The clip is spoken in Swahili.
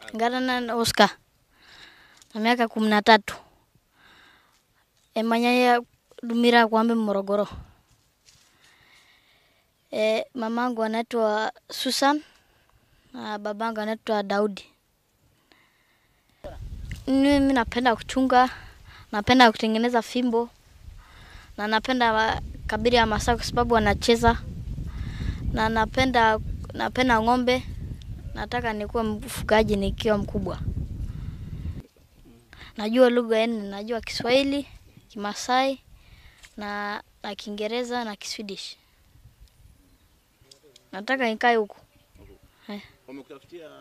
Ngana Oscar na miaka kumi na tatu emanyaya Dumira Kwambe Morogoro. E, mamangu anaitwa Susan na babangu anaitwa Daudi. Mimi napenda kuchunga, napenda kutengeneza fimbo na napenda wa- kabila ya Masai kwa sababu wanacheza na napenda napenda ng'ombe. Nataka nikuwe mfugaji nikiwa mkubwa. Najua lugha nne, najua Kiswahili, Kimasai na, na Kiingereza na Kiswedish. Nataka nikae huku. Wamekutafutia